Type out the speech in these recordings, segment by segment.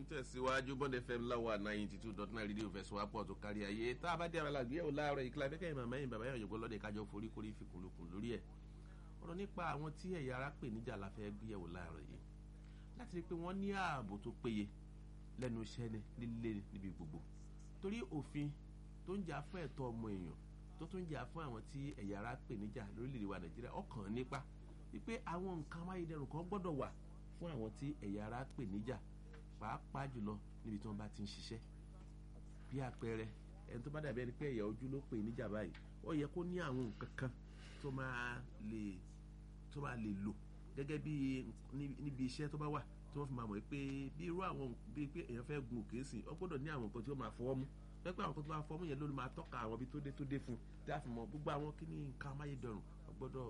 ń tẹ̀síwájú bond fm láwa ninety two dot nine rédíò fẹ̀sùn wápọ̀ tó kárí ayé tá a bá dé abala àgbéyẹ̀wò láàárọ̀ ìkìlá fẹ́kẹ́ ìmọ̀ mẹ́yìn bàbá yàrá yòókù lọ́dẹ kájọ forí korí fikùnlukùn lórí ẹ̀ ọ̀rọ̀ nípa àwọn tí ẹ̀yà ara pè níjà la fẹ́ gbéyẹ̀wò láàárọ̀ yìí láti rí i pé wọ́n ní ààbò tó péye lẹ́nu iṣẹ́ ni líle níbi gbogbo torí òfin tó ń jà fún ẹ̀tọ́ ọmọ èèyàn tó tún jà fún àwọn tí ẹ̀yà ara pè níjà lórílẹ̀‐èdè wa nàìjíríà ọkàn nípa wípé àwọn nǹkan amáyédẹrùn kan gbọ́dọ̀ wà fún àwọn tí ẹ̀yà ara pè níjà pàápàá jùlọ níbi tí wọ́n bá ti ń ṣiṣẹ́ bí àpẹẹrẹ ẹni tó bá dàbí ẹni pé ẹ̀yà ojú ló pè níjà báyìí ó yẹ kó ní àwọn nǹkan kan tó máa lè tó máa lè lò gẹ́gẹ́ bí níbi iṣẹ́ tó bá wà tí wọ́n fi máa mọ̀ pé bí irú àwọn bíi pé èèyàn fẹ́ gun òkè sí ọ gbọ́dọ̀ ní àwọn nǹkan tí ó máa fọwọ́ mú pẹ́pẹ́ àwọn nǹkan tó máa fọwọ́ mú yẹn ló máa tọ́ka àwọn ibi tó dé tó dé fún tí a fi mọ gbogbo àwọn kí ní nǹkan amáyédẹrùn ọ gbọ́dọ̀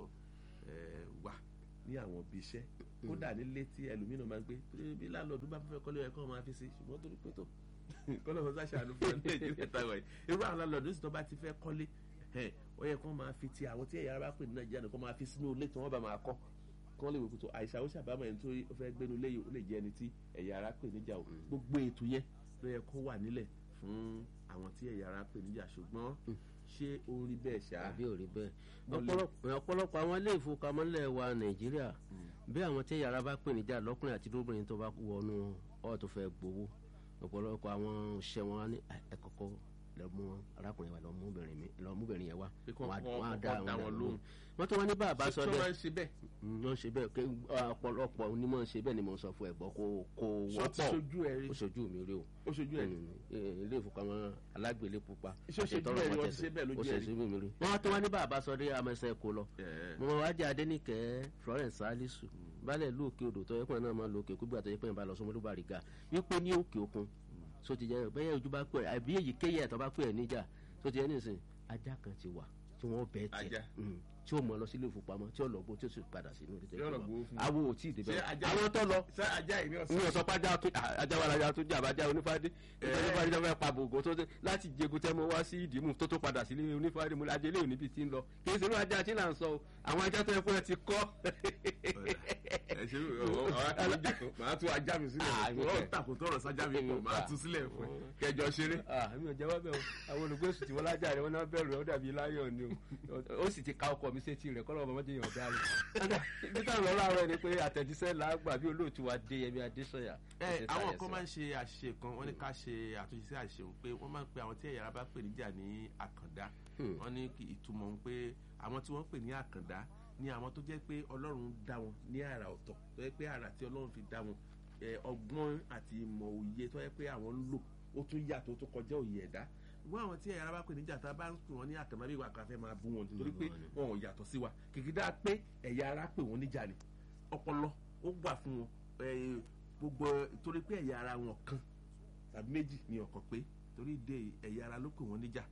wà ní àwọn ibi iṣẹ́ kódà nílé tí ẹlòmíràn máa ń gbé bí láńlọ́ọ̀dù bá fẹ́ kọ́lé ẹ̀kọ́ máa fi sí ṣùgbọ́n torí pé tó kọ́lọ́ fún sáṣàánú fún nàìjíríà táwọn yìí irú àwọn láńlọ́ọ̀dù sì tó bá ti fẹ́ kọ́lé ó yẹ kó máa fi ti àwọn tí ẹ̀yà ara pè ní nàìjíríà nìkan máa fi sínú ilé tí wọ́n bá máa kọ́ kán lè wò kó tó àìsàn ó ṣàbámọ̀ ẹni tó fẹ́ gbénu lé ó lè jẹ́ ẹni tí ẹ̀yà ara pè níjà o gbogbo ètò yẹn ló yẹ kó wà nílẹ̀ fún àwọn tí ẹ̀yà ara pè níjà ṣùgbọ́n ṣé ó ń rí bẹ́ẹ̀ ṣá. àbí ò rí bẹ́ẹ̀ ọ̀pọ̀lọpọ̀ àwọn ilé ìfowópamọ́lẹ̀ wa nàìjíríà bí àwọn tí ẹ̀yà ara bá pè níjà lọ́kùnrin àti lóbìnrin tó bá wọnú ọ̀ tó fẹ́ gbowó ọ̀pọ̀lọpọ̀ àwọn òṣìṣẹ́ wọn á ní ẹ̀kọ́kọ́ lọ mú arákùnrin wa lọ mú obìnrin mi lọ mú obìnrin yẹn wá wọn á dá àwọn lóhùn wọn tó wọn ní bàbá sọ bẹ́ẹ̀ ṣe bẹ́ẹ̀ wọn ṣe bẹ́ẹ̀ pé ọ̀pọ̀lọpọ̀ onímọ̀ ṣe bẹ́ẹ̀ ni mo sọ fún ẹ̀gbọ́n kó kó wọ́pọ̀ ṣojú ẹ rí ó ṣojú mi rí o ó ṣojú ẹ rí ilé ìfowópamọ́ alágbèlé pupa ṣojú ẹ rí wọ́n ti ṣe bẹ́ẹ̀ lójú ẹ rí ó ṣe mi rí wọn tó wọn ní bàbá sọ dé amẹsẹ kó lọ mo máa wájà adẹnìkẹ Florence Salisu balẹ̀ lóòkè odò tó yẹ pé náà máa lo òkè kúgbà tó yẹ pé náà bá lọ sọmọdún bàríga wípé ní òkè òkun so ti jẹ bẹyẹ ojú bá pẹ àbí èyíkéyìí ẹ̀tọ́ bá pẹ níjà so ti jẹ nísìn ajá kan ti wà tí wọ́n bẹ́ẹ̀ tiẹ̀ tí ó mọ lọ sílé ìfowópamọ́ tí ó lọ bó tí ó sì padà sínú ilé tẹ̀lé awo ò tí ì débẹ̀ àwọn tó lọ ní ọ̀sán pàjá ajá wa lajà tó jà bàjá onífàdé onífàdé tó fẹ́ pa bògò tó láti jẹgun tẹ́ mo wá sí ìdìmú tó tó padà sílé onífàdé mo ajé léwu níbi tí ń lọ kì í sinú ajá tí là ń sọ o àwọn ajá tó yẹ fún ẹ ti kọ́. ẹ ṣe màá tún ajá mi sílẹ̀ wọ́n tàkùn tọrọ sájà mi pọ̀ màá tún sílẹ̀ fún ẹ kẹjọ ṣeré. mi ò jẹ́wọ́ bẹ́ẹ̀ o àwọn olùgbèsù tí wọ́n lájà rẹ̀ wọ́n náà bẹ̀rù ẹ̀ ó dàbí láyọ̀ ni o ó sì ti ka ọkọ̀ mi sétí rẹ̀ kọ́ lọ́wọ́ ọmọdé yàn ọ̀dà rẹ̀. ibi táwọn ọlọ́run àárọ̀ ni pé àtẹ̀jíṣẹ́ là á gbà bí olóòtú wa dé yẹmi adésọ̀yà. ẹ àwọn kan máa ń ṣe àṣìṣe kan wọ́n ní ká ṣe àtúnṣe sí àṣìṣe òun pé wọ́n máa ń pe àwọn tí ẹ̀yà ara bá pè níjà ní àkàndá wọ́n ní ìtumọ̀ òun pé àwọn tí wọ́n pè ní àkàndá ni àwọn tó jẹ́ pé ọlọ́run dá wọn ní àrà ọ̀tọ̀ tó jẹ́ pé àrà tí ọlọ́run fi dá wọn ọgbọ́n àti ìmọ̀ òye tó jẹ́ pé àwọn ń lò ó tún yàtọ̀ tó kọjá òye ẹ̀dá wọ́n àwọn tí ẹ̀yà ara bá pè níjà tá a bá ń pè wọ́n ní àkàndá bí ìwà kan fẹ́ máa bú wọn nítorí pé wọn ò yàtọ̀ sí wa kìkìdá pé ẹ̀yà ara pè wọ́n níjà ni ọpọlọ ó wà fún wọn gbogbo torí pé ẹ̀yà ara wọn kan tàbí méjì ni ọ̀kan pé torí dé ẹ̀yà ara ló pè wọ́n níjà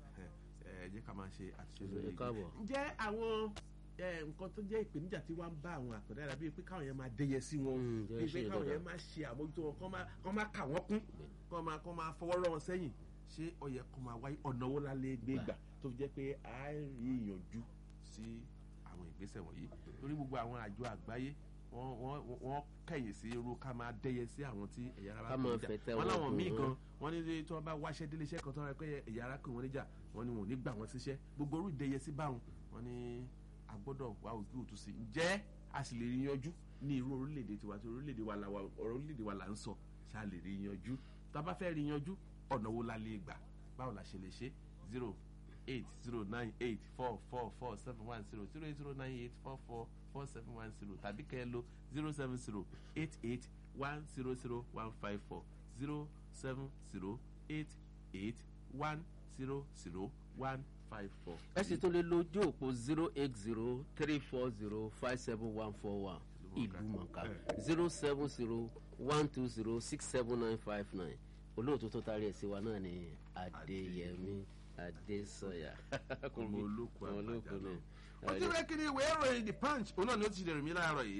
ẹ jẹ́ ká máa ṣe àtúnṣe lórí èyí ǹjẹ́ àwọn nǹkan tó jẹ́ ìpèníjà tí wọ́n ń bá àwọn àkàndá yàrá bíi pé káwọn yẹn máa dẹyẹ sí wọn bíi pé káwọn yẹn máa ṣe àmójútó wọn kọ́ máa kà wọ́n kún kọ́ máa fọwọ́ rọ́ wọn sẹ́yìn ṣé ó yẹ kó máa wáyé ọ̀nà wo la lè gbé gbà tó fi jẹ́ pé a rí ìyànjú sí àwọn ìgbésẹ̀ wọ̀nyí torí gbogbo àwọn àjọ àgbáyé wọ́n kẹ̀yìn sí irú ká máa dẹ́yẹ sí àwọn tí ẹ̀yà ara bá kò níjà wọ́n láwọn míì gan wọ́n ní tí wọ́n bá wáṣẹ́ délé iṣẹ́ kan tó rẹ pé ẹ̀yà ara kò wọ́n níjà wọ́n ní wọn ò ní gbà wọ́n síṣẹ́ gbogbo orú ìdẹ́yẹ sí báwọn wọ́n ní a gbọ́dọ̀ wá ojú òtún sí ǹjẹ́ a sì lè rí yanjú ní irú orílẹ̀-èdè tiwa tí orílẹ̀-èdè wa orílẹ̀-èdè wa là ń sọ ṣá lè rí yanjú tá a bá fẹ́ rí yanjú ọ̀nà wo la lè gbà báwo la ṣe lè ṣe zero eight zero nine eight four four four seven one zero zero eight zero nine eight four four four seven one zero tàbí kẹ́ ẹ lo zero seven zero eight eight one zero zero one five four zero seven zero eight eight one zero zero one five four. ẹ sì tún lè lo ojú òpó zero eight zero three four zero five seven one four one ìlú mọ̀ká zero seven zero one two zero six seven nine five nine olóòtú tó tarí ẹ̀ sí wa náà ni adéyẹmí adésọyà ọmọ olóko olóko náà. wọ́n ti rẹ́ kiri ìwé ìròyìn the punch òun náà ni ó ti dẹ̀rù mí láàárọ̀ yìí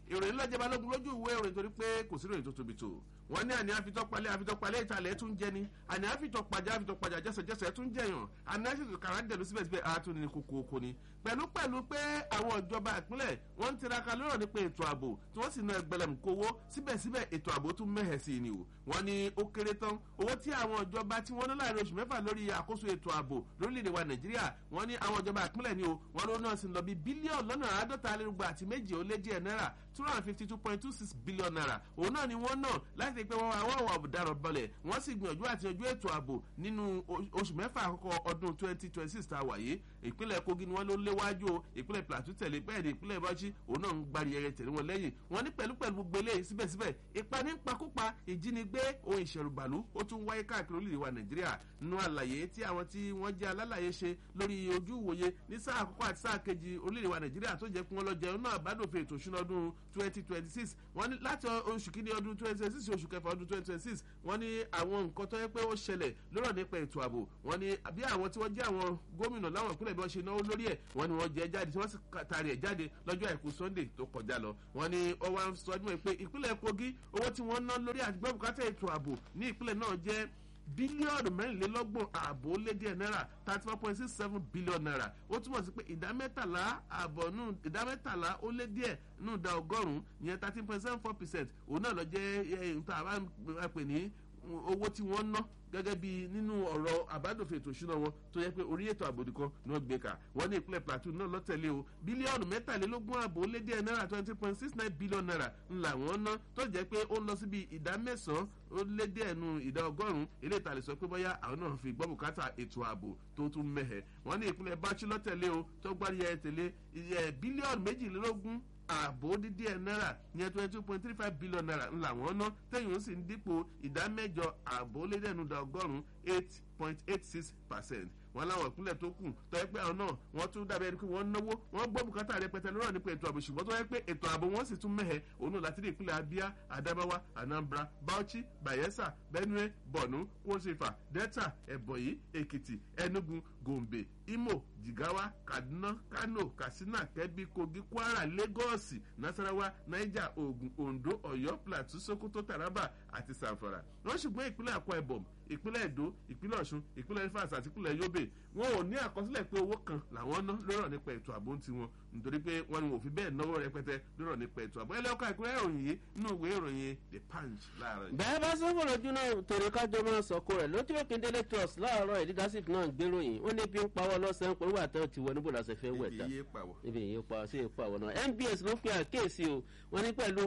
ìròyìn lọ́jọ́ balógun lójú ìwé ìròyìn torí pé kò sí ìròyìn tó tóbi tó wọ́n ní àní àfitọ́palẹ̀ àfitọ́palẹ̀ ìtàlẹ̀ tún jẹ ni àní àfitọ́pajà àfitọ́pajà jẹ́sẹ̀jẹ́sẹ̀ tún jẹyàn àní àfitọ́kàrà dẹ̀lu síbẹ̀síbẹ̀ àtún ní kókó oko ni pẹ̀lú pẹ̀lú pé àwọn ìjọba ìpínlẹ̀ wọ́n ń tiraka lọ́rọ̀ nípa ètò ààbò tí wọ́n sì ná ẹgbẹ̀lẹ̀mù kówó síbẹ̀síbẹ̀ ètò ààbò tún mẹ́hẹ̀ sí ni o wọ́n ní ó kéré tán owó tí àwọn ìjọba tí wọ́n ní láàrin oṣù mẹ́fà lórí àkóso ètò ààbò lórílẹ̀‐èdè wa nàìjíríà wọ́n ní àwọn ìjọba ìpínlẹ̀ ni o wọ́n ló náà sì lọ bí bílíọ̀nù lọ́nà àádọ́ta alérúgba àti méje ó lé díẹ̀ náírà two hundred and fifty two point two six billion naira òun náà ni wọ́n náà láti pé wọ́n àwọn àwọn ọ̀daràn balẹ̀ wọ́n sì gbìyànjú àti yanjú ètò ààbò nínú oṣù mẹ́fà àkọ́kọ́ ọdún twenty twenty six tá a wà yìí ìpínlẹ̀ kogi ni wọ́n ló léwájú o ìpínlẹ̀ plateau tẹ̀lé bẹ́ẹ̀ ni ìpínlẹ̀ bọ́jí òun náà ń gbari ẹyẹ tẹ̀lé wọn lẹ́yìn wọ́n ní pẹ̀lú pẹ̀lú gbogbo eléyìí síbẹ̀síbẹ̀ ìpani pakúpa ìjínigbé ohun ìṣẹ̀rùbàlú ó tún wáyé káàkiri orílẹ̀ wa nàìjíríà nínú àlàyé tí àwọn tí wọ́n jẹ́ alálàyé ṣe lórí ojú ìwòye ní sáà àkọ́kọ́ àti sáà kejì orílẹ̀ wa nàìjíríà tó jẹ́ kí wọ́n lọ jẹun náà àbádòfin ètò ìṣúná ọdún twenty twenty six wọ́n ní láti oṣù kínní ọdún twenty twenty six oṣù kẹfà ọdún twenty twenty six wọ́n ní àwọn nǹkan tó yẹ pé ó ṣẹlẹ̀ lọ́rọ̀ nípa ètò ààbò wọ́n ní bí àwọn tí wọ́n jẹ́ àwọn gómìnà láwọn ìpínlẹ̀ bí wọ́n ṣe náwó lórí ẹ̀ wọ́n ní wọ́n jẹ́ jáde tí wọ́n sì taari ẹ̀ jáde lọ́jọ́ àìkú sunday tó kọjá lọ wọ́n ní ó wá ń sọ ọdún pé ìpínlẹ̀ kogi owó tí wọ́n ná lórí àtìgbọ́ bùkátà ètò ààbò ní ìpínlẹ̀ náà jẹ́ bílíọ̀nù mẹ́rìnlélọ́gbọ̀n ààbò ó lé díẹ̀ náírà thirty four point six seven billion naira ó túmọ̀ sí pé ìdá mẹ́tàlá ààbọ̀ nù ìdá mẹ́tàlá ó lé díẹ̀ nù ìdá ọgọ́rùn-ún ìyẹn thirteen point seven four percent òun náà lọ jẹ́ nǹkan àbá pè ní owó tí wọ́n ná gẹ́gẹ́ bí nínú ọ̀rọ̀ àbádòfin ètò ìṣúná wọn tó yẹ pé orí ètò àbòdì kan ni wọ́n gbé kà wọ́n ní ìpínlẹ̀ plateau náà lọ́tẹ̀lé o bílíọ̀nù mẹ́tàlélógún ààbò ó lé díẹ̀ náírà twenty point six nine billion naira ńlá wọn ná tó jẹ́ pé ó ń lọ síbi ìdá mẹ́sàn-án ó lé díẹ̀ nu ìdá ọgọ́rùn-ún eléyìí tà lè sọ pé bóyá àwọn náà fi gbọ́ bùkátà ètò ààbò tó tún mẹ́hẹ̀ wọ́n ní ìpínlẹ̀ báchi lọ́tẹ̀lé o tó gbárí ẹ̀ tẹ̀lé bílíọ̀nù méjìlélógún ààbò dídí ẹ̀ náírà yẹn twenty two point three five billion naira ńlá wọn ná tẹ̀yìn ó sì ń dípò ìdá mẹ́jọ ààbò lédènúdà ọgọ́rùn-ún eight point eight six percent wọn láwọn ìpínlẹ̀ tó kù tọ́ ẹ pé àwọn náà wọ́n tún dábẹ́ ẹni pé wọ́n náwó wọ́n gbọ́ bùkátà rẹpẹtẹ lọ́rọ̀ nípa ètò ààbò ṣùgbọ́n tó yẹ pé ètò ààbò wọn sì tún mẹ́hẹ̀ òun náà láti rí ìpínlẹ̀ abia adamawa anambra bauchi bayelsa benue borno kwosifa delta ebonyi ekiti enugu gombe imo jigawa kaduna kano katsina kebbi kogi kwara lagos nasarawa niger ogun ondo ọyọ plateau sokoto taraba àti sanfara wọn ṣùgbọ́n ìpínlẹ̀ akwa ibom ìpínlẹ̀ èdò ìpínlẹ̀ ọ̀ṣun ìpínlẹ̀ rivers àti ìpínlẹ̀ yobe wọn ò ní àkọsílẹ̀ pé owó kan làwọn ná lọ́rọ̀ nípa ètò ààbò ń tiwọn nítorí pé wọn ni wọn ò fi bẹ́ẹ̀ náwó rẹpẹtẹ lọ́rọ̀ nípa ètò ààbò ẹlẹ́ọ̀ka ìpínlẹ̀ ìròyìn yìí nínú ìwé ìròyìn the punch láàárọ̀ yìí. bẹ́ẹ̀ bá sọ́kò lójú náà torí kájọ máa sọ̀kò rẹ̀ lójú òkèndélé trust láàárọ̀ ìdídásí náà ń gbéròyìn ó ní bí ń pawọ́ lọ́sẹ̀ ń pẹ̀lú àtẹ́ ti wọ níbo làṣẹ fẹ́ wẹ̀ dá ibi ìyẹn pa sí ipa àwọn náà nbs ló fi àkéèsí o wọn ní pẹ̀lú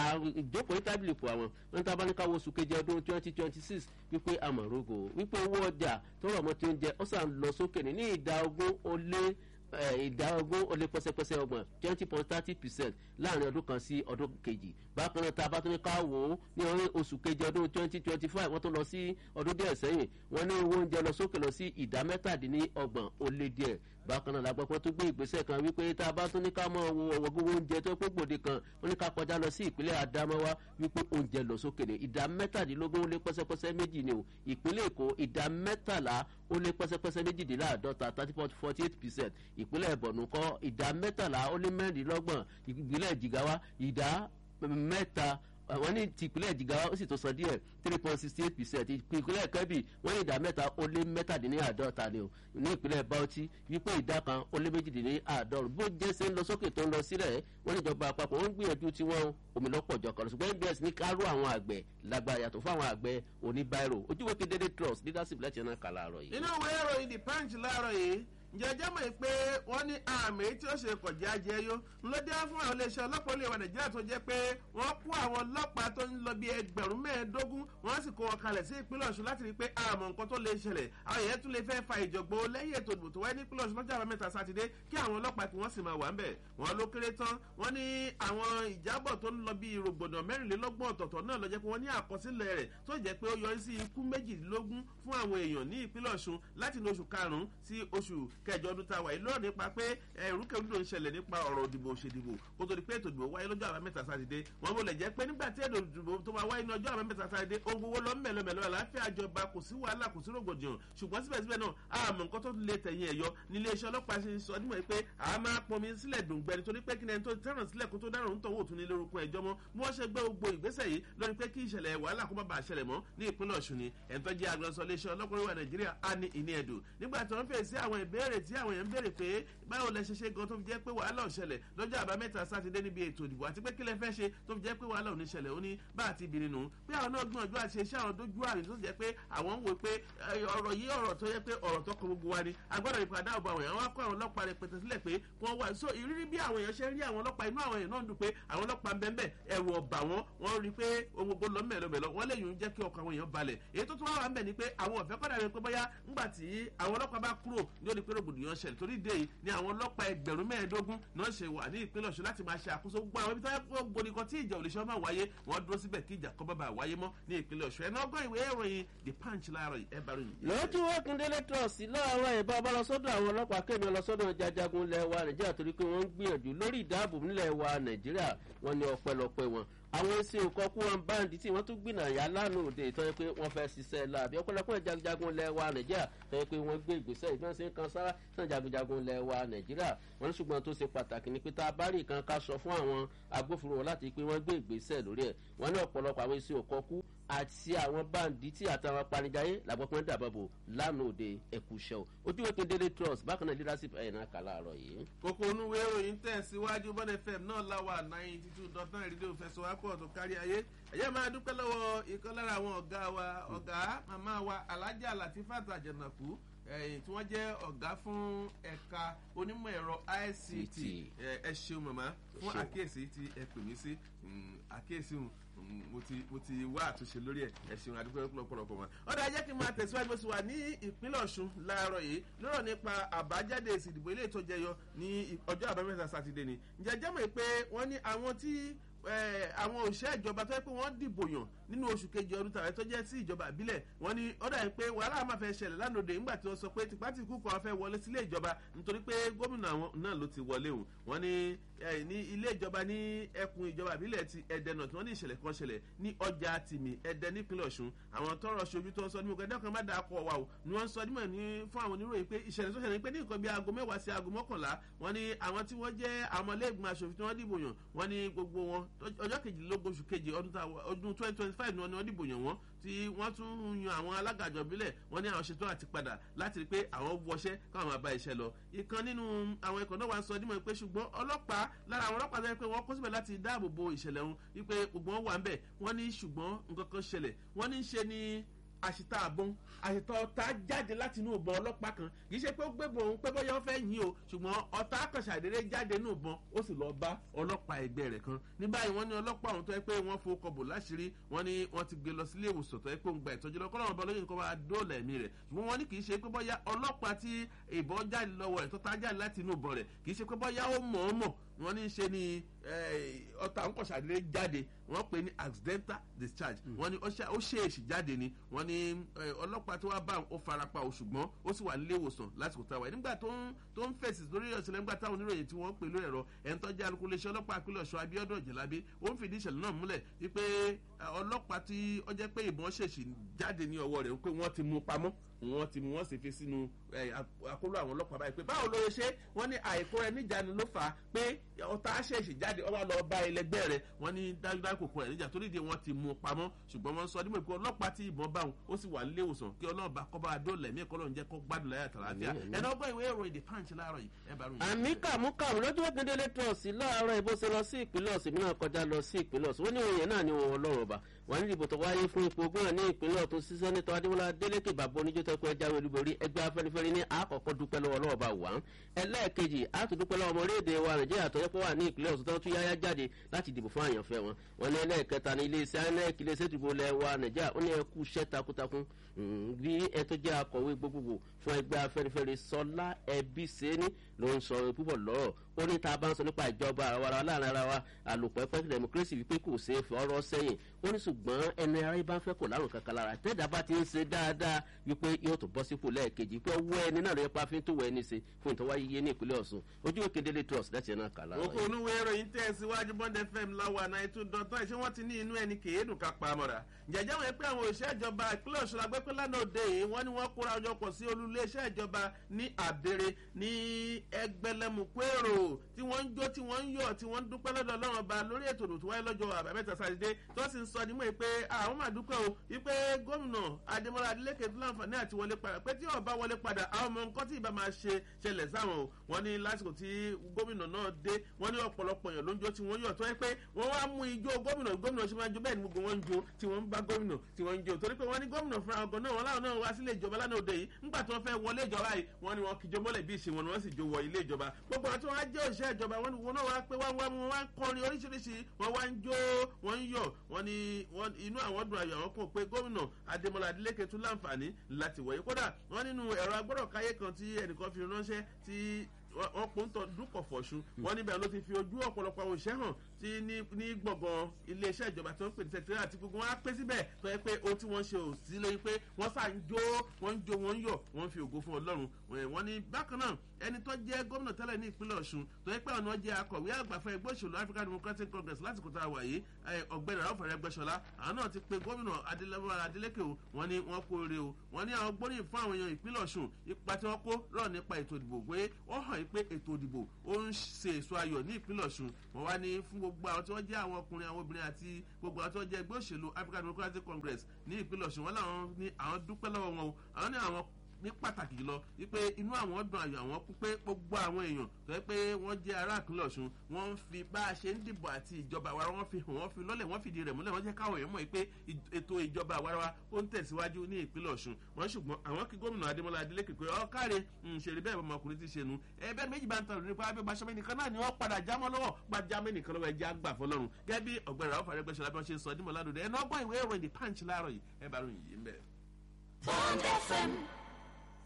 ìjókòó tábìlì pò àwọn wọn tá a bá ní káwọ́ oṣù kejì ọdún twenty twenty six wípé àmọ̀rógò wípé owó ọjà tó rọ̀ mọ́ tí ó ń jẹ ó sàn lọ sókè ní ìdá ogún ó lé ìdá ogún ó lé pẹ́sẹ́pẹ́sẹ́ ọgbọ̀n twenty point thirty percent láàrin ọdún kan sí ọdún kejì bákan náà tá a bá tún ní ká wò ó ní oṣù kejì ọdún twenty twenty five wọ́n tún lọ sí ọdún díẹ̀ sẹ́yìn wọ́n ní owó oúnjẹ lọ sókè lọ sí ìdá mẹ́tàdínlọ́gbọ̀n ó lé díẹ̀ bákan náà lágbàpọ̀ tó gbé ìgbésẹ̀ kan wípé tá a bá tún ní ká mọ owó ọwọ́ gbogbo oúnjẹ tó pé gbòde kan wọ́n ní ká kọjá lọ sí ìpínlẹ̀ adamawa wípé oúnjẹ lọ sókè ní ìdá mẹ́tàdínlógún ó lé pẹ́sẹ́pẹ́sẹ́ méjì ni o ìpínlẹ̀ èkó ìdá mẹ́tàlá ó lé pẹ́sẹ́pẹ́sẹ́ méjìdínláàdọ́ta thirty point forty eight percent ìpínlẹ̀ bọ̀nù kọ́ ìdá mẹ́tàlá ó lé mẹ́rìndínlọ́gbọ̀n ìpínlẹ̀ jìgáwá ìdá mẹ́ta wọ́n ní tìpínlẹ̀ jìgáwá ó sì tó sọ díẹ̀ three point sixty eight percent ìpínlẹ̀ kẹ́bì wọ́n ní ìdá mẹ́ta ó lé mẹ́tàdínláàdọ́ta ni o ní ìpínlẹ̀ bauchi wípé ìdá kan ó lé méjìdínláàdọ́rùn bó jẹ́ sẹ́ ń lọ sókè tó ń lọ sílẹ̀ wọ́n ní ìjọba àpapọ̀ wọ́n ń gbìyànjú tí wọ́n omi lọ́pọ̀ jọ kan ṣùgbọ́n nbs ní káró àwọn àgbẹ̀ lágbára yàtọ̀ fún àwọn àgbẹ̀ oníbàárò ojúwe kedere trust leadership lẹ́tì náà kà láàárọ̀ yìí. inú ìwé ìròyìn the punch láàárọ̀ yìí jẹjẹ mọ̀ pé wọ́n ní àmì tí ó ṣe kọjá jẹyó ló dé fún àwọn iléeṣẹ́ ọlọ́pàá olè wa nàìjíríà tó jẹ́ pé wọ́n kó àwọn ọlọ́pàá tó ń lọ bí ẹgbẹ̀rún mẹ́ẹ̀ẹ́dógún wọ́n sì kó wọn kalẹ̀ sí ìpínlẹ̀ ọ̀ṣun láti rí i pé àmọ̀ nǹkan tó lè ṣẹlẹ̀ àwọn èèyàn tún lè fẹ́ fa ìjọ̀gbọ́ lẹ́yìn ètò ìdìbò tó wáyé ní ìpínlẹ̀ ọ̀ṣun lọ́jọ́ àbámẹ́ta sátidé kí àwọn ọlọ́pàá kí wọ́n sì máa wà ń bẹ̀ wọ́n ló kéré tán wọ́n ní àwọn ìjábọ̀ tó ń lọ bí rògbòdàn mẹ́rìnlélọ́gbọ̀n ọ̀tọ̀ọ̀tọ̀ náà lọ jẹ́ pé wọ́n ní àkọsílẹ̀ rẹ̀ tó jẹ́ pé ó yọrí sí ikú méjìlélógún fún àwọn èèyàn ní ìpínlẹ̀ ọ̀ṣun láti ní oṣù karùn-ún sí oṣù kẹjọ ọdún tá a wà yìí lọ́rọ̀ nípa pé ẹ̀rúkẹ́rúdò ń ṣẹlẹ̀ nípa ọ̀rọ̀ òdìbò òṣèdìbò kó tó di pé ètò ìdìbò wáyé lọ́jọ́ àbámẹ́ta sátidé wọn bó lẹ̀ jẹ́ pé nígbà tí ètò ìdìbò tó máa wáyé ní ọjọ́ àbámẹ́ta sátidé ohun gbogbo lọ mẹ́lọmẹ́lọ àlàáfíà jọba kò sí wàhálà kò sí rògbòdìyàn ṣùgbọ́n síbẹ̀síbẹ̀ náà àmọ́ nǹkan tó lè tẹ̀yìn ẹ̀yọ nílé iṣẹ́ ọlọ́pàá ṣe sọ nímọ̀ pé a máa pọnmi sílẹ̀ dùngbẹ́ nítorí pé kí ni ẹni tó tẹ̀ràn sílẹ̀ kó tó dáràn ń tọ̀wọ́ òtún ní lórúkọ ẹjọ́ mọ́ bí wọ́n ṣe gbé gbogbo ìgbésẹ̀ yìí lórí pé kí ìṣẹ̀lẹ̀ wàhálà kó má bàa ṣẹlẹ̀ mọ́ ní ìpínlẹ̀ ọ̀ṣun ni ẹni tó jẹ́ agbẹnusọ iléeṣẹ́ ọlọ́pàá ìwà nàìjíríà á ní ìní ẹ̀dùn nígbà tí wọ́n fèsì àwọn ìbéèrè tí àwọn èèyàn ń béèrè pé báwo lẹ ṣe ṣe gan tó fi jẹ́ pé wàhálà ò ṣẹlẹ̀ lọ́jọ́ àbámẹ́ta sátidé níbi ètò ìdìbò àti pé kí lẹ fẹ́ ṣe tó fi jẹ́ pé wàhálà ò ní ṣẹlẹ̀ ó ní bá àti ìbìnrin nù pé àwọn náà gbìyànjú àti ṣe iṣẹ́ àwọn dójú àmì tó jẹ́ pé àwọn ń wò pé ọ̀rọ̀ yìí ọ̀rọ̀ tó yẹ pé ọ̀rọ̀ tó kọ gbogbo wa ni agbọ́dọ̀ ìpadà ọ̀bọ̀ àwọn èèyàn wá kó àwọn ọlọ́pàá rẹ̀ pẹ̀tẹ̀ sílẹ̀ pé wọ́n wà so ìrírí bí àwọn èèyàn ṣe rí àwọn ọlọ́pàá inú àwọn èèyàn náà dùn pé àwọn ọlọ́pàá ń bẹ́ẹ̀ ẹ̀rù ọ̀bà wọn wọ́n rí pé ohun gbogbo lọ mẹ́lọmẹ́lọ wọ́n lè yùn jẹ́ kí ọkàn àwọn èèyàn balẹ̀ èyí tó tún wá wà ń bẹ̀ ni pé àwọn ọ̀fẹ́ kọ́dà rẹ̀ pé bóyá ńgbà tí àwọn ọlọ́pàá bá kúrò ní òní pé rògbòdìyàn ṣẹlẹ̀ torí dé yìí ni àwọn ọlọ́pàá ẹgbẹ̀rún mẹ́ẹ̀ẹ́dógún náà ṣe wà ní ìpínlẹ̀ ọ̀ṣun láti máa ṣe àkóso gbogbo àwọn ibi tó yẹ kó gbòdì kan tí ìjà òlìṣẹ́ máa wáyé wọ́n dúró síbẹ̀ kí ìjà kọ́ bá bá wáyé mọ́ ní ìpínlẹ̀ ọ̀ṣun ẹ̀ náà gbọ́ ìwé ìròyìn the punch láàárọ̀ ẹ̀ bá ròyìn. lójú wọ́kùndélé trọ́ọ̀sì láàárọ̀ ìbá ọba lọ sọ́dọ̀ àwọn ọlọ́pàá kémi lọ sọ́dọ̀ jajagun ilẹ̀ wa nàìjíríà torí pé wọ́n ń gbìyànjú lórí ìdáàbò nílẹ̀ wa nàìjíríà wọ́n ní ọpẹ́lọpẹ́ wọn àwọn ẹsẹ òkọkú wọn báńdì tí wọn tún gbìnà yà lánàá òde ìtọ́jú pé wọ́n fẹ́ ṣiṣẹ́ láàbí ọ̀pọ̀lọpọ̀ jagunjagun lẹ̀ wa nàìjíríà tọ́jú pé wọ́n gbé ìgbésẹ̀ ìgbọ́n sí kan sára sàn jagunjagun lẹ̀ wa nàìjíríà wọ́n ní ṣùgbọ́n tó ṣe pàtàkì ni pé tá a bá rí nǹkan ká sọ fún àwọn agbófinró láti pé wọ́n gbé ìgbésẹ̀ lórí ẹ̀ wọ́n ní ọ̀pọ̀lọpọ̀ àwọn ẹsẹ òkọkú àti àwọn báńdì tí àtàwọn apanijáyé làgbọ́pọ̀ ń dàbọ̀bò lánàá òde ẹ̀kúṣẹ́ o ojúwe kedere trust bákan náà leadership ẹ̀yìn náà kà láàárọ̀ yìí. kókó onúwé ìròyìn tẹ̀síwájú bọ́n fm náà láwà ninety two dot nine rédíò fẹsọ̀wápọ̀ tó kárí ayé ẹ̀yẹ́ máa dúpẹ́ lọ́wọ́ ìkan lára àwọn ọ̀gá wa ọ̀gá màmá wa alájà latifat àjànàkú tí wọ́n jẹ́ ọ̀gá fún ẹ̀ka onímọ̀ ẹ̀rọ ict ẹ ṣeun màmá fún àkíyèsí tí ẹ pè mí sí àkíyèsí mo ti mo ti wá àtúnṣe lórí ẹ ẹ ṣeun àdúgbò lọpọlọpọ wọn. ọ̀dà jẹ́ kí n máa tẹ̀síwájú bó wà ní ìpínlẹ̀ ọ̀ṣun láàárọ̀ yìí lọ́rọ̀ nípa àbájáde èsì ìdìbò ilé ìtọ́jẹ yọ ní ọjọ́ àbámẹ́ta sátidé ni. ǹjẹ́ jẹ́ mọ̀ pé wọ́n ní àwọn tí àwọn òṣìṣẹ́ ìjọba tó yẹ pé wọ́n dìbò yàn nínú oṣù kejì ọdún tàwọn tó jẹ́ sí ìjọba ìbílẹ̀ wọ́n ní ó dà pé wàhálà máa fẹ́ ṣẹlẹ̀ lánàá nígbà tí wọ́n sọ pé tipátìkú kan fẹ́ wọlé sílé ìjọba nítorí pé gómìnà náà ló ti wọlé òun wọ́n ní ní ilé ìjọba ní ẹkùn ìjọba ìbílẹ̀ ti ẹ̀dẹ̀ náà tí wọ́n ní ìṣẹ̀lẹ̀ kan ṣẹlẹ̀ ní ọjà tìmí ẹ̀dẹ̀ nípínlẹ̀ ọ̀ṣun àwọn tọrọ ṣojú tó ń sọ ní gbogbo ẹ̀dẹ́ kan má dáa kọ wa o ni wọ́n sọ nímọ̀ ní fún àwọn oníròyìn pé ìṣẹ̀lẹ̀ tó ṣẹlẹ̀ pé ní nǹkan bíi aago mẹ́wàá sí aago mọ́kànlá wọ́n ní àwọn tí wọ́n jẹ́ àmọ́lẹ́gbọ̀n aṣòfin tí wọ́n dìbò yàn wọ́n ní gbogbo wọn ọjọ́ kejìlélógún oṣù kejì ọdún twenty twenty five ni wọ́n dìbò yàn wọ́n tí wọ́n tún yan àwọn alágàjọ bílẹ̀ wọ́n ní àwọn ṣetán àti padà láti rí i pé àwọn wọṣẹ́ káwọn máa bá iṣẹ́ lọ. ìkan nínú àwọn ikọ̀ náà wá sọ dímọ̀ pé ṣùgbọ́n ọlọ́pàá lára àwọn ọlọ́pàá tó yẹ pé wọ́n kó síbẹ̀ láti dáàbò bo ìṣẹ̀lẹ̀ ọ̀hún wípé gbogbo wọn wà ń bẹ̀ wọ́n ní ṣùgbọ́n nǹkan kan ṣẹlẹ̀ wọ́n ní í ṣe ni àṣìta àbọn àṣìta ọ̀tá jáde láti inú ìbọn ọlọ́pàá kan kì í ṣe pé ó gbébọn òun pé bóyá ó fẹ́ yín o ṣùgbọ́n ọ̀tá àkànṣàdédé jáde inú ìbọn ó sì lọ́ọ́ bá ọlọ́pàá ẹgbẹ́ rẹ̀ kan ní báyìí wọ́n ní ọlọ́pàá ọ̀hún tó yẹ pé wọ́n fowó kọbò láṣìírí wọ́n ní wọ́n ti gbé lọ sílé ìwòsàn tó yẹ pé òun gba ìtọ́jú lọ́kọ́ lọ́wọ́ balóyè nǹkan máa dóòlà ẹ̀mí rẹ̀ ṣùgbọ́n wọ́n ní kì í ṣe pé bóyá ọlọ́pàá tí ìbọn jáde lọ́wọ́ rẹ̀ tó tá jáde láti inú ìbọn rẹ̀ kì í ṣe pé bóyá ó mọ̀ ọ́ mọ̀ wọ́n ní ṣe ni ọta nkọ̀ṣàdé jáde wọ́n pè ní accidental discharge wọ́n ní ó ṣèèṣì jáde ni wọ́n ní ọlọ́pàá tó wá bá ó farapa o ṣùgbọ́n ó sì wà nílé ìwòsàn lásìkò táwa yìí nígbà tó ń tó ń fèsì lórí ìṣẹ̀lẹ̀ nígbà táwọn oníròyìn tí wọ́n pè lórí ẹ̀rọ ẹ̀ńtọ́jà alukó iléeṣẹ́ ọlọ́pàá ìpínlẹ̀ ọ̀ṣọ́ abiodun ọ̀jẹ̀lábí ó ń fìdí ìṣẹ̀lẹ̀ náà múlẹ̀ wípé ọlọ́pàá tí ó jẹ́ pé ìbọn ṣèṣì jáde ní ọwọ́ rẹ̀ wípé wọ́n ti mú pamọ́ wọ́n ti mú wọ́n sì fi sínú àkóló àwọn ọlọ́pàá báyìí pé báwo ló ṣe wọ́n ní àìkó rẹ níjànú ló fà á pé ọ̀tá ṣèṣì jáde ọwọ́ lọ bá ẹlẹgbẹ́ rẹ wọ́n ní dájúdájú kò kó rẹ̀ níjà torí di wọ́n ti mú pamọ́ ṣùgbọ́n wọ́n sọ nímọ̀ pé ọlọ́pàá tí ìbọn bá wọn ó sì wà nílé ìwòsàn kí ọlọ́run bá kọ́ bá dóòlà ẹ̀mí ẹ̀kọ́ lọ́run jẹ́ kó gbádùn láyà tàlàáfíà ẹ̀nà ọgbọ́n ìwé ìròyìn the punch láàárọ̀ yìí ẹ̀ bá ròyìn. àmì kàmúkàmù lójú wẹ́gbẹ́dẹ́lé trọ̀sì láàárọ̀ ìbò ṣe lọ sí ìpínlẹ̀ ọ̀sìn mìíràn kọjá lọ sí ìpínlẹ̀ ọ̀sìn wọ́n ní òye náà ni wọn ọlọ́run ọba wọ́n ní ìbò tó wáyé fún ipò gómìnà ní ìpínlẹ̀ ọ̀tún sí sẹ́nitọ́ adéwọlá adélékè bàbá oníjó tó pẹ́ jáwé olúborí ẹgbẹ́ afẹ́nifẹ́re ní àkọ́kọ́ dúpẹ́ lọ́wọ́ ọlọ́wọ́ bá wà ń ẹlẹ́ẹ̀kejì àtúndúpẹ́ lọ́wọ́ ọmọ orílẹ̀-èdè wa nàìjíríà tó yẹ kó wà ní ìpínlẹ̀ ọ̀tún tó tún yáyá jáde láti dìbò fún àyànfẹ́ wọn wọn ní ẹlẹ́ẹ̀kẹta ní iléeṣẹ́ inec iléeṣẹ́ ìdìbò lẹ̀ wa nàìjíríà ó ní ẹkú iṣẹ́ takuntakun bí ẹ tó jẹ́ akọ̀wé gbogbogbò fún ẹgbẹ́ afẹ́nifẹ́re sọlá ẹbí sẹ́ni ló ń sọ púpọ̀ lọ́rọ̀ ó ní tá a bá ń sọ nípa ìjọba àwara láàrin ara wa àlòpẹ́pẹ́ democracy wípé kò ṣeé fi ọ̀rọ̀ sẹ́yìn ó ní ṣùgbọ́n ẹni ara bá ń fẹ́ kò lárùn kankan lára tẹ́jà bá ti ń ṣe dáadáa wípé yóò tó bọ́ sípò lẹ́ẹ̀kejì pé ọwọ́ ẹni náà ló yẹ pa fi ń tó wọ ẹni ṣe fún ìtọ́wá yíyé ní ìpínlẹ̀ ọ̀ṣun ojú òkè délé trust láti ẹ̀nà kàlá. òkú onúwé ìròyìn tẹ̀síwájú bond fm láwa náà ètò dọ̀tán ṣé wọ́n ti ní inú ẹni kèédùn ká pa mọ́ra jẹjẹ wọn pé àwọn òṣìṣẹ́ ìjọba ìpínlẹ̀ ọ̀ṣun agbẹ́pẹ́ lánàá òde yìí wọ́n ní wọ́n kóra ọjọ́ pọ̀ sí olúlé iṣẹ́ ìjọba ní àbèrè ní ẹgbẹ̀lẹ́mùkúèrò tí wọ́n ń jó tí wọ́n ń yọ̀ tí wọ́n ń dúpẹ́ lọ́dọ̀ ọlọ́run ọba lórí ètò òdò tó wáyé lọ́jọ́ àbámẹ́ta sátidé tó sì ń sọ nímọ̀ pé àwọn máa dúpẹ́ o wípé gómìnà adémọlá adélékè tó láǹfààní àti wọlé padà pé tí ọba wọlé padà àwọn ọmọ nǹkan tí ìbá máa ṣe ṣẹlẹ̀ sáwọn o wọ́n ní lásìkò tí gómìnà náà dé wọ́n ní ọ̀pọ̀lọpọ̀ èèyàn ló ń jó tí wọ́n yọ̀ tó yẹ pé wọ́n wá mú ijó gómìnà gómìnà ṣe máa jó bẹ́ẹ̀ ni gbogbo wọn ń jó tí wọ́n ń bá gómìnà tí wọ́n ń jó torí pé wọ́n ní gómìnà fúnra ọgọ́ náà wọ́n láwọn náà wá sílé ìjọba lánàá òde yìí ńgbà tí wọ́n fẹ́ wọlé ìjọba yìí wọ́n ní wọn kìjọ mọ́lẹ̀ bí ìṣe wọn ni wọ́n sì jó wọ ilé ìjọba gbogbo àwọn tí wọ́n á jẹ́ òṣìṣẹ́ ìjọba wọn ni wọn náà wá pé wọ́n wá wọn wá ń kọrin oríṣiríṣi wọ́n wá ń jó wọ́n ń yọ̀ wọ́n ní inú àwọn dùn ayọ̀ àwọn kan pé gómìnà adémọlá adélékè tún láǹfààní láti wọ̀nyí kódà wọ́n nínú ẹ̀rọ agbọ́dọ̀ káyé kan tí ẹnìkan fi ránṣẹ́ tí wọ́n pò ń tọ́ dúkọ̀ fọ̀ṣun wọ́n níbẹ̀ ló ti fi ojú ọ̀pọ̀lọpọ̀ àwọn òṣìṣẹ́ hàn tí ní gbọ̀ngàn iléeṣẹ́ ìjọba tí wọ́n pè ní sẹ́kítẹ́rì àti gbogbo wọn á pé síbẹ̀ tó yẹ pé ohun tí wọ́n ṣe ò sí lórí pé wọ́n sà ń jó wọ́n ń jó wọ́n ń yọ̀ wọ́n ń fi ògo fún ọlọ́run wọ́n ní bákan náà ẹni tó jẹ́ gómìnà tẹ́lẹ̀ ní ìpínlẹ̀ ọ̀ṣun tó yẹ pé ọ̀nà jẹ́ akọ̀wé àgbàfẹ́ ẹgbẹ́ òṣèlú african democratic congress lásìkò tá a wà yìí ọ̀gbẹ́ni àwọn fẹ̀rẹ̀ gbẹ́sọ̀lá àwọn náà ti pe gómìnà adélékè o wọ́n ní wọ́n kó ore o wọ́n ní àwọn gbóríyìn fún àwọn èèyàn ìpínlẹ̀ ọ̀ṣun ipa tí wọ́n kó rọ̀ nípa ètò ìdìbò pé ó hàn pé ètò ìdìbò ó ń ṣe èso ayọ̀ ní ìpínlẹ̀ ọ̀ṣun wọ́n wá ní fún gbogbo àwọn tí wọ́n jẹ́ àwọn ọkùnrin àwọn obìnrin àti gbogbo àwọn tí wọ́n jẹ́ ẹgbẹ́ òṣèlú african democratic congress ní ìpínlẹ̀ ọ̀ṣun wọ́n láwọn ní àwọn dúpẹ́ lọ́wọ́ wọn o àwọn ní àwọn ní pàtàkì jùlọ wípé inú àwọn dùn ayọ̀ àwọn kú pé gbogbo àwọn èèyàn tó yẹ pé wọ́n jẹ́ ará ìpínlẹ̀ ọ̀ṣun wọ́n ń fi bá a ṣe ń dìbò àti ìjọba àwarawa wọ́n fi hàn wọ́n fi lọ́lẹ̀ wọ́n fìdí rẹ̀ múlẹ̀ wọ́n jẹ́ káwọn èèyàn mọ̀ pé ètò ìjọba àwarawa ó ń tẹ̀síwájú ní ìpínlẹ̀ ọ̀ṣun wọ́n ṣùgbọ́n àwọn kí gómìnà adémọlá adélékè pé ọ káre ṣèrè bẹ́ẹ̀ ọmọkùnrin ti ṣe nu ẹbẹ́ méjì bá ń tọrọ nípa abẹ́ gbaṣọ́mẹ́ nìkan náà ni wọ́n padà jámọ́ lọ́wọ́ gba jámẹ́ nìkan lọ́wọ́ ẹjẹ́ àgbà fọlọ́run gẹ́gẹ́ bí ọ̀gbẹ́rẹ́ àwọn fàrẹ́ gbẹ́sọ̀ lábẹ́ wọn ṣe ń sọ dímọ̀ ládùúgbò ẹ̀ náà gbọ́ ìwé ìròyìn the punch láàárọ̀ yìí ẹ bá ròyìn yìí ń bẹ̀. Bond FM